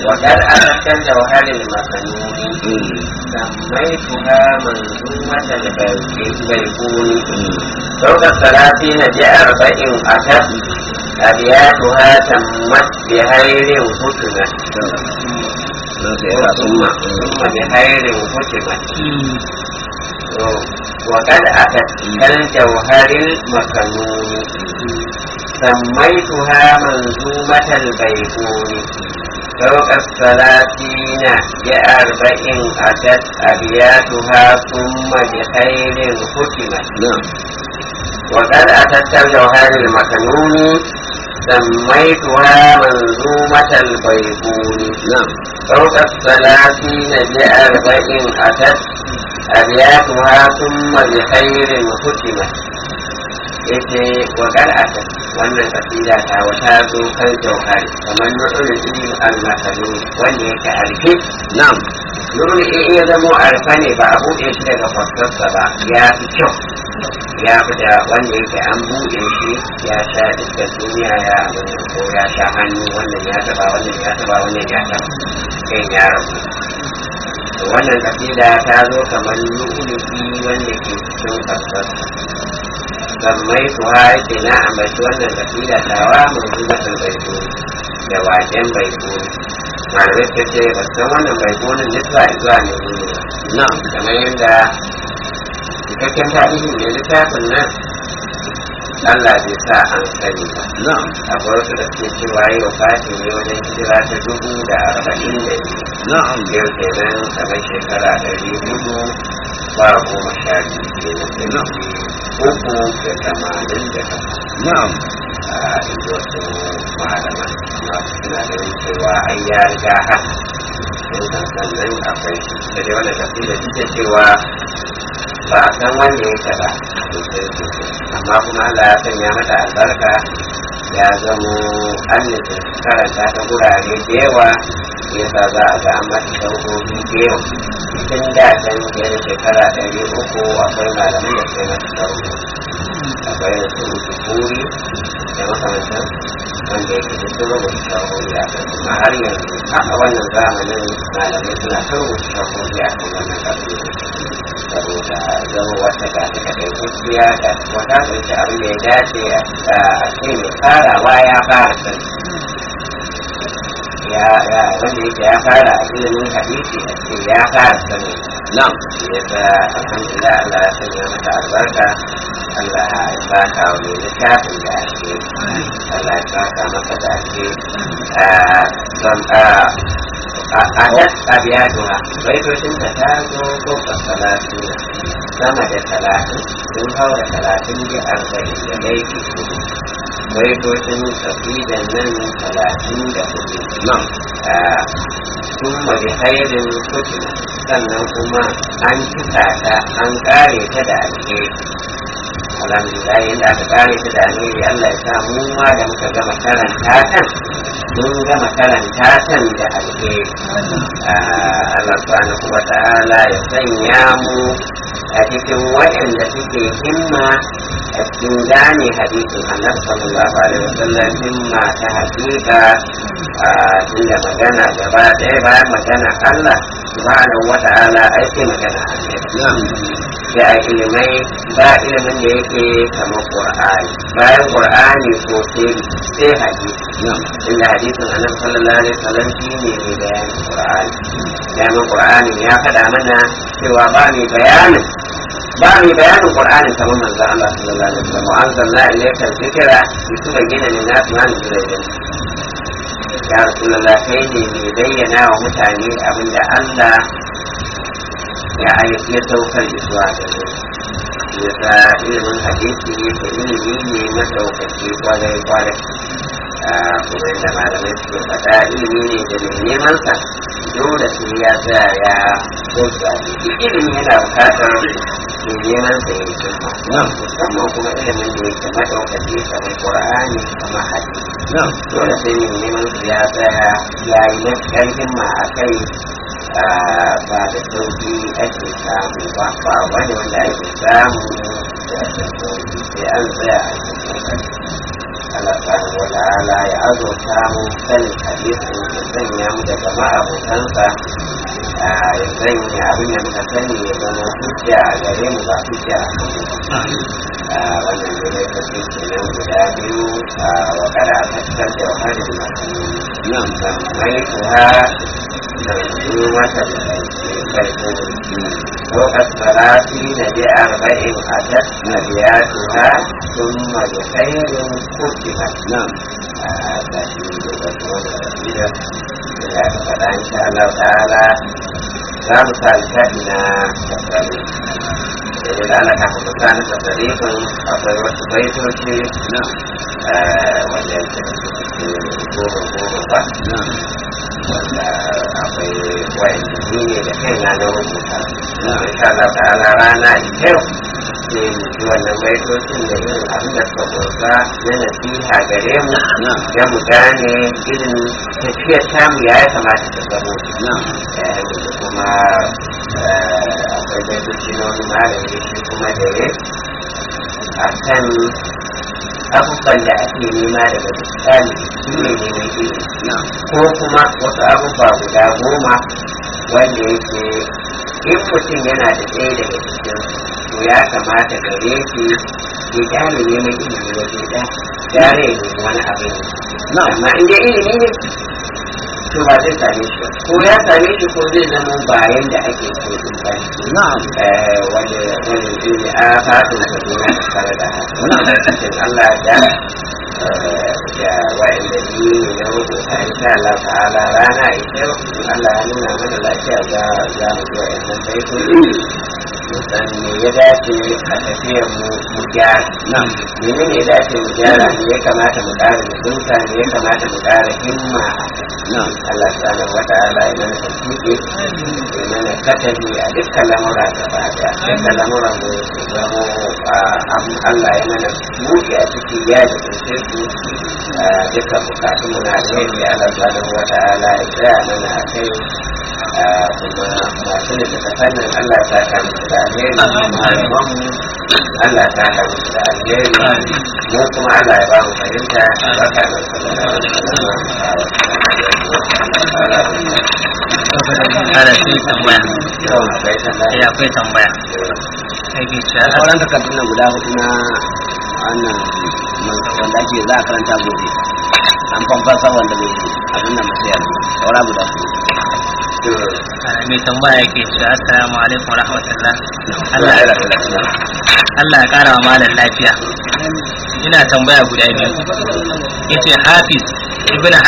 وقد أتت الجوهر المكنون سميتها منظومة البيكون فوق الثلاثين بأربع أتت أبياتها تمت بخير ختمت ثم ثم بخير ختمت وقد أتت كالجوهر المكنون سميتها منظومة البيكون فوق الثلاثين بأربع أتت أبياتها ثم بخير ختمت وقد أتت الجوهر المكنون سميتها منظومة البيكون فوق الثلاثين بأربع أتت أبياتها ثم بخير ختمت yace wa ata wannan kasida ta wata zo kan jauhari kamar nurul ilmi al-masalu wanda yake arfe na'am nurul in ya zamo arfa ne ba a buɗe shi daga fasarsa ba ya fi kyau ya fi da wanda yake an buɗe shi ya sha iska duniya ya abin ko ya sha hannu wannan ya taba wannan ya taba wannan ya taba kan ya rabu wannan kasida ta zo kamar lu'ulu'i wanda ke cikin fasarsa sammai su haike na ambaci wannan kasida tawa mai zubatar baiko da waken baiko malamai suka ce ba san wannan baiko ne nisba zuwa ne ne na kamar yadda cikakken tarihin ne littafin nan Allah bai sa an sani ba na akwai wasu da suke cewa yi wa fati ne wajen hijira ta dubu da arba'in da biyu na'am yau kenan kamar shekara ɗari hudu ba goma sha biyu kenan da uku da tamanin da takwas na'am a inda wasu malaman masu suna ganin cewa ai ya riga haka sun san sannan akwai da dai wanda tafi da duk da cewa ba a san wanda ya taɓa sosai sosai amma kuma Allah ya sanya mata albarka ya zamo an nufi karanta ta gurare da yawa yasa za a ga an mata sauƙoƙi da yawa tun da can fiye da shekara ɗari uku akwai malaman da suka mata sauƙoƙi akwai da su kuri da makamantan wanda yake da su rubuta shahohi a kan kuma har yanzu a wannan zamanin malamai suna kan rubuta shahohi a kan wannan ƙarfi saboda zama wata ga ta kaɗai gaskiya da wata ɗauki abin da ya dace a ce mai farawa ya fara sani ya ya wanda yake ya fara a ilimin hadisi a ce ya fara sani na'am yadda alhamdulillah Allah ya sanya mata albarka Allah ya saka wa mai littafin da ake Allah ya saka masa da ake don a nan abiyatuwa baitocin ta ta zo goma talatin sama da talatin sun haura talatin da arba'in da laifi hudu baitocin kafidan nan talatin da hudu na'am sun mabi hairin kutina sannan kuma an cika ta an kare ta da alheri alhamdulillah yadda aka kare ta da alheri Allah ya sa mu ma da muka gama karanta kan mun gama karanta kan da alheri Allah subhanahu wa ta'ala ya sanya mu a cikin waɗanda suke himma a cikin gane hadisin annabi sallallahu alaihi wasallam himma ta hakika tunda magana gaba ɗaya bayan magana Allah subhanahu wa ta'ala ake magana annabi da a ilimai ba ilimin da yake kamar qur'ani bayan qur'ani ko sai sai hadisi inda hadisin annabi sallallahu alaihi wasallam shi ne mai bayanin qur'ani bayanin qur'ani ya faɗa mana cewa ba mai bayanin ba mai bayanin qur'ani kamar manzo Allah sallallahu alaihi wasallam wa anzalna ilayka dhikra litubayyana lin-nasi ma nuzila ilayhim ya rasulullah kai ne mai bayyana wa mutane abinda Allah ya ayyuka ya saukar zuwa da su ya sa ilimin hadisi da ilimi ne madaukaki kwarai kwarai kuma yadda malamai suke faɗa ilimi ne da mai neman sa dole sai ya tsaya ya kosa duk ilimi yana bukatar mai neman sa ya yi girma musamman kuma ilimin da yake madaukaki kamar qur'ani kamar hadisi dole sai mai neman sa ya tsaya ya yi matuƙar himma a kai ba da sauki ake samu ba ba wani wanda ake samu da sauki sai an tsaya a cikin kokari Allah subhanahu wa ta'ala ya azurta mu sanin hadisin ya sanya mu daga ma'abotansa ya sanya abin da muka sani ya zama hujja a gare mu ba hujja a kan wannan da ne ka ce kenan guda biyu wa kada a tattar da wahalar masu nan mai kuwa da su mata da farko وقد ثلاثين بأربع أتت نبياتها ثم بخير ختمت نعم فإن شاء الله تعالى لا مسالكتنا تفريق إذا أنا كنت كان تفريق أقول وسبيت وشيء نعم وجدت نعم wanda akwai wa'anda ni ne da kai na na rubuta na insha Allah ta'ala rana yau ne mu ji wannan baitocin da irin abin da suka kursa na nasiha gare mu ya mu gane irin tafiyar tamu ya kamata ta zamo kuma akwai baitoci na wani malami shi kuma da ya a kan abubuwan da ake nema daga misali shi ne neman ilimi ko kuma wasu abubuwa guda goma wanda yake in mutum yana da ɗaya daga cikin to ya kamata gare shi ya gane neman ilimi waje ɗaya gare ya nemi wani abin amma in dai ilimi ne to ba zai same shi ba ko ya same shi ko zai zama bayan da ake so din ba na'am wani wani ilimi a fadin da duniya da kare da haka cikin Allah da da wa'anda ni ne na rubuta insha Allah ta'ala rana ita Allah ya nuna mana lafiya za za mu ga wannan baitoci musan me ya dace a tafiyar mu mu gyara na'am mene ne ya dace mu gyara me ya kamata mu ƙara mutunta me ya kamata mu ƙara himma na'am Allah subhanahu wa ta'ala ya mana tafiki ya mana katabi a dukkan lamura gaba daya dukkan lamuran mu su zamo Allah ya mana buɗe a ciki ya da kunce su dukkan bukatun mu na alheri Allah subhanahu wa ta'ala ya tsaya mana a kai kuma masu da suka sanin Allah ta ka musu da alheri malaman mu Allah ta ka musu da alheri mu kuma Allah ya ba mu fahimta barka da sallallahu Ada sai tambaya. Eh akwai tambaya. Sai ke cewa sauran takardun nan guda hudu na wannan wanda ake za a karanta gobe an fanfasa wanda bai abin nan masu yanzu saura guda hudu mai tambaya yake cewa assalamu alaikum rahmatullah. Allah ya Allah rasu Allah ya kara wa malam lafiya. Ina tambaya guda biyu. Yace Hafiz Ibn